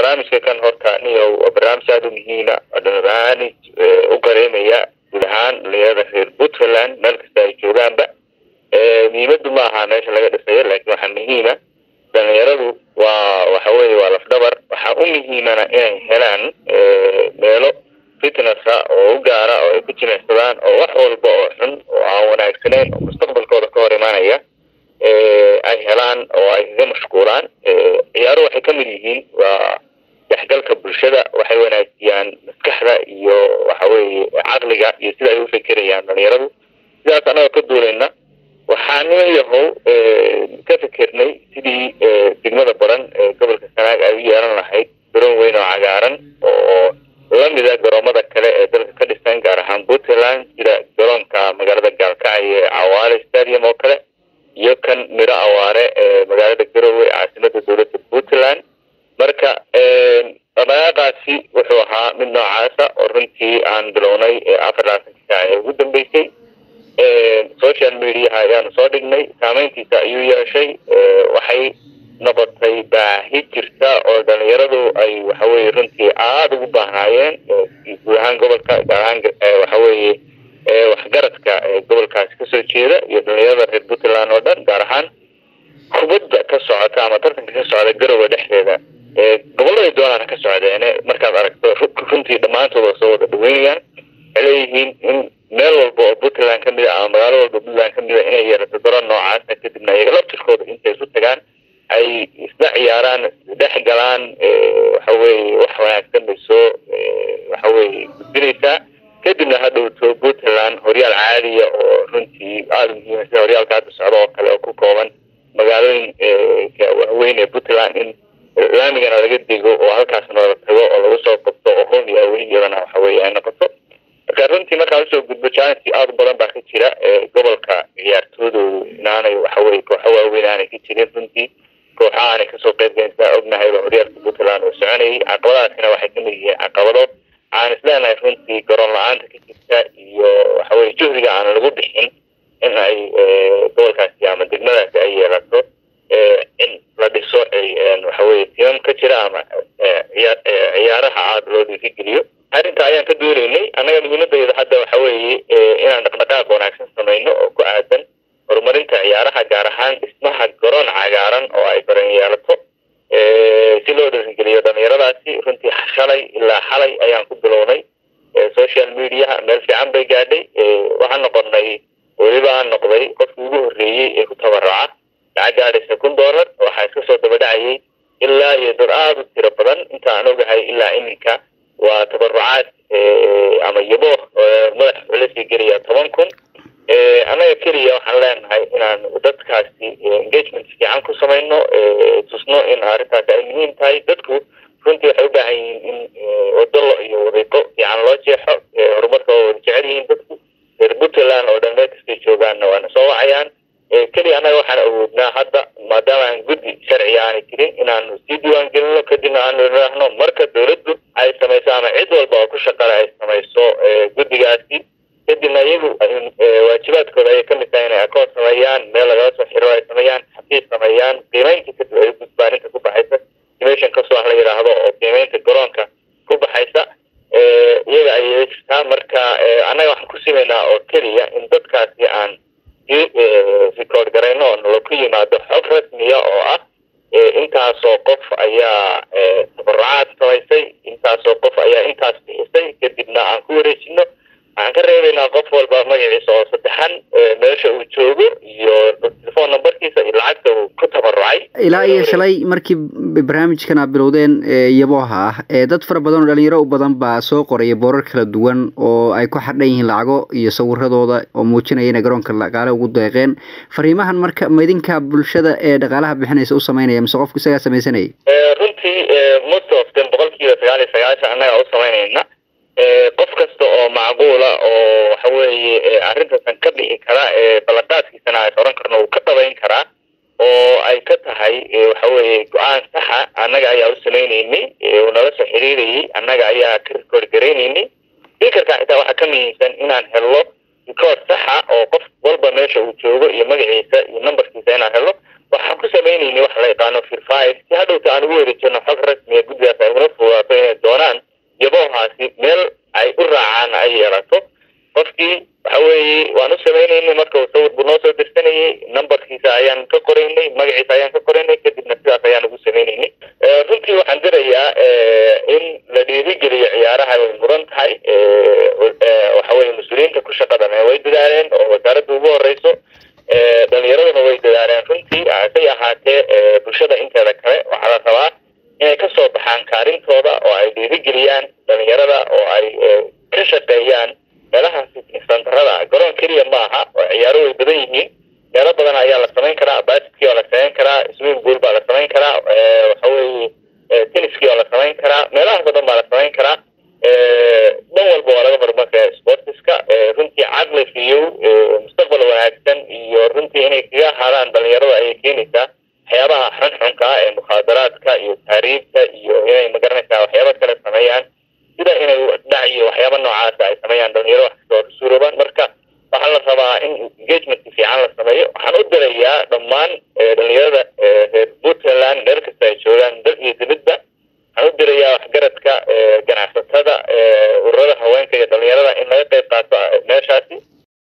barnaamijka kan horta niyow waa barnaamij aada u muhiima barnaamij u qareemaya guud ahaan dhalinyarada reer puntland meel kasta ay joogaanba muhiimadu ma aha meesha laga dhisayo laakiin waxaa muhiima dhalinyaradu waa waxa weye waa lafdhabar waxaa u muhiimana inay helaan meelo fitnessa oo u gaara oo ay ku jimicsadaan oo wax walba oo xun oo aan wanaagsaneyn oo mustaqbalkooda ka hor imaanaya ay helaan oo ay kaga mashquulaan ciyaaruhu waxay ka mid yihiin waa dexgalka bulshada waxay wanaajiyaan maskaxda iyo waxa weeye caqliga iyo sida ay u fekerayaan dhalinyaradu sidaas annaga ka duulayna waxaa niman yahow ka fikernay sidii degmada baran ee gobolka sanaag ay u yeelan lahayd garoon weyn oo cagaaran oo lamida garoomada kale ee dalka ka dhisan gaar ahaan puntland sida garoonka magaalada gaalkacyo ee cawaale stadium oo kale iyo kan midho awaare ee magaalada garowe caasimada dowladda puntland marka dhaqaaqaasi wuxuu ahaa mid noocaasa oo runtii aan bilownay afar labaatanka saac ee ugu dambeysay social mediaha ayaanu soo dhignay saameyntiisa ayuu yeeshay waxay noqotay baahi jirta oo dhalinyaradu ay waxaweye runtii aada ugu baahnaayeen guud ahaan gobolka gaar ahaan waxaweye waxgaradka gobolkaasi kasoo jeeda iyo dhalinyarada reer puntland oo dhan gaar ahaan kubadda ka socota ama tartanka ka socda garowe dhexdeeda gobolladay doonaan ka socdeene markaad aragto runtii dhammaantood oo soo wada dhaweynayaan waxay leeyihiin in meel walba oo puntland kamid a ama magaalo walba puntland kamid a inay yeerato garoon noocaasa kadibna iyaga laftirkooda intay isu tagaan ay isla ciyaaraan dhex galaan waxaweye wax wanaagsan bay soo waxaweye gudbinaysaa kadibna hadhowto puntland horyaal caadiya oo runtii aada muhiima sida horyaalka hadda socda oo kale oo ku kooban magaalooyinka waaweyn ee puntland in laamigana laga dego oo halkaasna la tago oo lagu soo qabto oo home iyo awey iyadana waxaweye ay noqoto marka runtii markaan usoo gudbo challenge aada u badan baa ka jira gobolka ciyaartoodoodu inaanay waxaweye kooxo waaweyn aanay ka jirin runtii kooxa aanay kasoo qeyb gayn sidaa ognahay oo horyaalka puntland oo soconayay caqabadaasina waxay kamid yihiin caqabado aan isleenahay runtii garoon la-aanta ka jirta iyo waxaweye juhdiga aan lagu bixin in ay gobolkaasi ama degmadaasi ay yeelato in la dhiso waxaweye timam ka jira ama ciyaaraha aada loo dhiirigeliyo arrinta ayaan ka doonaynay annaga muhiimadayda hadda waxa weeye inaan dhaqdhaqaaq wanaagsan samayno oo ku aadan horumarinta ciyaaraha gaar ahaan dhismaha garoon cagaaran oo ay baran yeelato si loo dhiirigeliyo dhalinyaradaasi runtii shalay ilaa xalay ayaan ku bilownay social mediaha meel fiican bay gaadhay waxaan noqonay weliba aan noqday qofkii ugu horreeyey ee ku tabaraca lacag gaadhaysa kun dollar waxaa iska soo daba dhacayay ilaa iyo dad aada u tiro badan inta aan ogahay ilaa iminka waa tabarucaad ama yabo madaxa wuxuu lasii gelaya toban kun annaga keliya waxaan leenahay inaan dadkaasi engagement fiican ku samayno tusno in arrintaasi ay muhiim tahay dadku runtii waxay u baahan yihiin in wadalo iyo wadiiqo fiican loo jeexo horumarka waa wada jecel yihiin dadku reer puntland oo dhan meel kastay joogaanna waana soo wacayaan keliya annaga waxaan awoodnaa hadda maadaama aan guddi sharciga aanay jirin inaanu sii diiwaan gelino kadibna aanu idhaahno marka dowladdu ay samayso ama cid walba oo ku shaqale ay samayso guddigaasi kadibna iyagu waajibaadkooda ayay kamid tahay inay akoon sameeyaan meel lagala soo xiro ay sameeyaan xafiis sameeyaan qiimeynta kadib ay gudbaan inta ku baxaysa dimation kasoo wax la yidhaahdo oo qiimeynta garoonka ku baxaysa iyaga ayay jirtaa marka annaga waxaan ku simaynaa oo keliya in dadkaasi aan record garayno oo nala ku yimaado xog rasmiya oo ah intaasoo qof ayaa tabarucaad samaysay intaasoo qof ayaa intaas bixisay kadibna aan ku wareejino waxaan ka reebaynaa qof walba magaciisa oo saddexan meesha uu joogo iyo telefon numberkiisa iyo lacagta uu ku tabarucay ilaa iyo shalay markii barnaamijkan aad bilowdeen yabooha ah ee dad fara badan oo dhalinyaro u badan baa soo qoraya boorar kala duwan oo ay ku xadhan yihiin lacago iyo sawiradooda oo muujinaya inay garoonka dhaqaale ugu deeqeen fariimahan marka ma idinka bulshada ee dhaqaalaha bixinaysa u samaynaya mise qofku isagaa samaysanayay runtii most of them boqol kiiba sagaal iyo sagaashan annaga u samaynayna qof kasta oo macquula oo waxaweye arrintaasan ka bixi kara ballanqaadkiisana ay oran karno uu ka dhabayn karaa oo ay ka tahay waxaweye go-aan saxa annaga ayaa u samaynaynay uu nala soo xiriirayay annaga ayaa ka record garaynaynay fikarka xitaa waxaa ka muhiimsan inaan helno record saxa oo qof walba meesha uu joogo iyo magaciisa iyo numberkiisa inaan helno waxaan ku samaynaynay waxa la yaqaano firfire si hadhowta aan ugu wareejino xog rasmiya guddigaas ay waxaan dirayaa in la dhiirigeliyo ciyaaraha way mudan tahay waxa weye mas-uuliyiinta ku shaqadan way dadaaleen oo wasaaradda ugu horeyso dhalinyaraduna way dadaaleen runtii hasay ahaatee bulshada inteeda kale waxaa la rabaa inay kasoo baxaan kaalintooda oo ay dhiirigeliyaan dhalinyarada oo ay ka shaqeeyaan meelaha santarada garoon keliya maaha oo ciyaaro way badan yihiin meelo badan ayaa la samayn karaa baskii waa la samayn karaa swim pool baa la samayn karaa waxa weye tenniskii waa la samayn karaa meelahaas o dhan baa la samayn karaa dhan walba waa laga horumarkaya sportiska runtii caqli fiyow mustaqbal wanaagsan iyo runtii inay kaga ahaadaan dhalinyarada ayay keenaysaa waxyaabaha xunxunka ah ee mukhaadaraadka iyo taariibka iyo inay magaranaysaa waxyaaba kale sameeyaan sida inay dhac iyo waxyaaba noocaasa ay sameeyaan dhalinyaro wax kastoo ka suuroobaan marka waxaa la rabaa in engagement fiican la sameeyo waxaan u dirayaa dhammaan dhalinyarada reer puntland meel kasta ay joogaan dal iyo dibadba waxaan u dirayaa waxgaradka ganacsatada